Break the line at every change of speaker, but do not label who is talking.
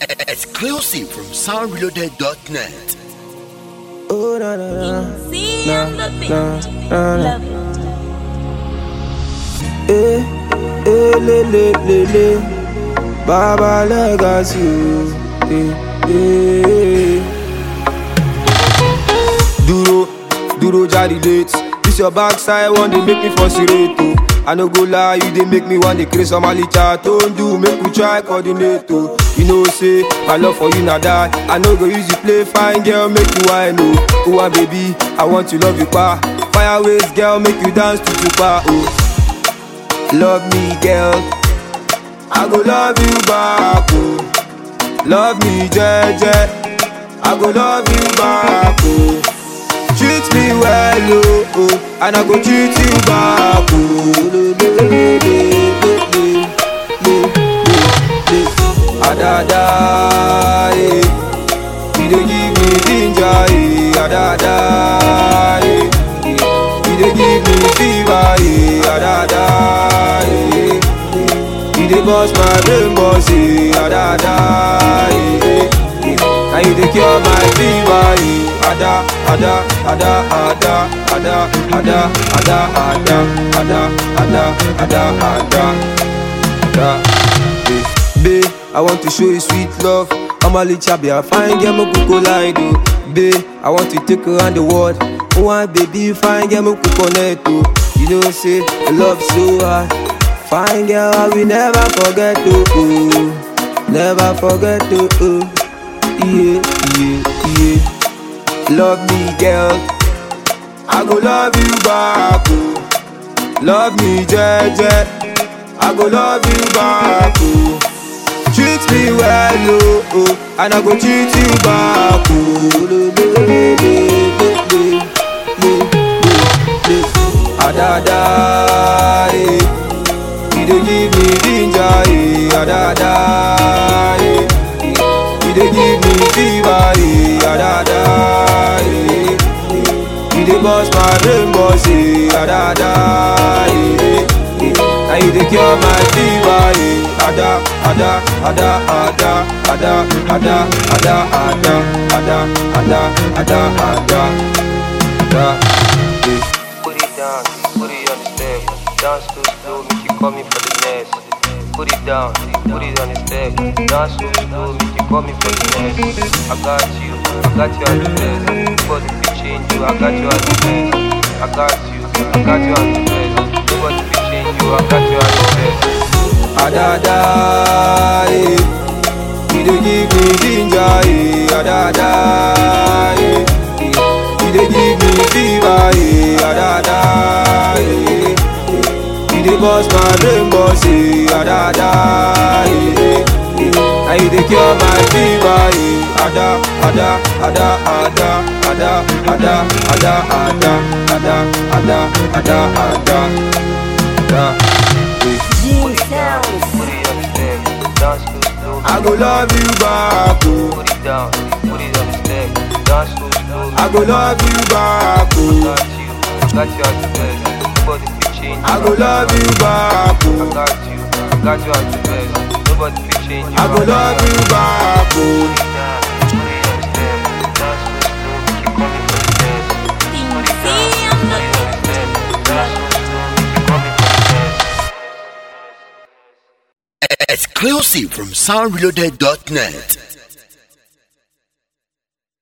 Exclusive from soundreloaded.net.
Oh, na na na.
See
Nah,
I'm the
nah,
bitch.
nah, nah.
Love it.
Eh, eh, le, le, le, le. Baba legacy. oh. Eh, eh. Duro, duro jari dates. This your backside one dey make me frustrate oh. I no go lie, you dey make me want to create some chat. Don't do, make we try coordinate oh. You know say my love for you na die. I no go use you play fine girl, make you wine oh. Oh ah, baby, I want to love you pa. Fire waist girl, make you dance to tupa oh. Love me girl, I go love you back oh. Love me jeje, I go love you back oh. Treat me well, oh, oh, and I go treat you back, oh. Le, le, le, le, le, le, le, le. Adada, eh. You dey give me ginger, eh. Adada, eh. You dey give me fever, eh. Adada, eh. You dey burst my brain, boss, eh. Adada, eh. And you dey cure my fever, eh. Ada, ada, ada, ada, ada, ada, ada, ada, ada, ada, ada, ada, ada. Eh, Babe, I want to show you sweet love. I'm a little be a fine girl, me could collide, oh. Babe, I want to take her around the world. Oh, and baby, fine girl, me could connect, oh. You know, say, I love so hard. Fine girl, I will never forget, oh. oh. Never forget, oh. oh. Yeah, yeah, yeah. Love me, girl. I go love you back, oh. Love me, jeje. I go love you back, oh. Treat me well, oh, oh, and I go treat you back, oh. Le, le, le, le, le, le, le, le. Adada, eh. You dey give me ginger, eh. Adada, eh. You dey give me fever, eh. Adada, eh. You dey burst my brain, boss, eh. Adada, eh. And you dey cure my fever, eh. Ada, ada, ada, ada, ada, ada, ada, ada, ada, ada, ada, ada, ada, eh.
Put it down, put it on the step. Dance too slow, make you call me for the next. Put it down, put it on the step. Dance too slow, make you call me for the next. I got you, I got you at the best. Nobody can change you, I got you at the best. I got you, I got you at the best. Nobody can change you, I got you at the best.
Adada, eh. You dey give me ginger, eh. Adada, eh. You dey give me fever, eh. Adada, eh. You dey burst my brain, boss, eh. Adada, eh. And you dey cure my fever, eh. Ada, ada, ada, ada, ada, ada, ada, ada, ada, ada, ada, ada, ada, eh.
Gene Sounds.
Put it on the step. Dance too slow.
I go love you back, oh.
Put it down, put it on the step. Dance too slow.
I go love you back,
I
oh.
got you, I got you at the best. Nobody can change you.
I go love you back,
I
oh.
got you, I got you at the best. Nobody can change you.
I go love you back, oh.
See I'm the
Exclusive from soundreloaded.net.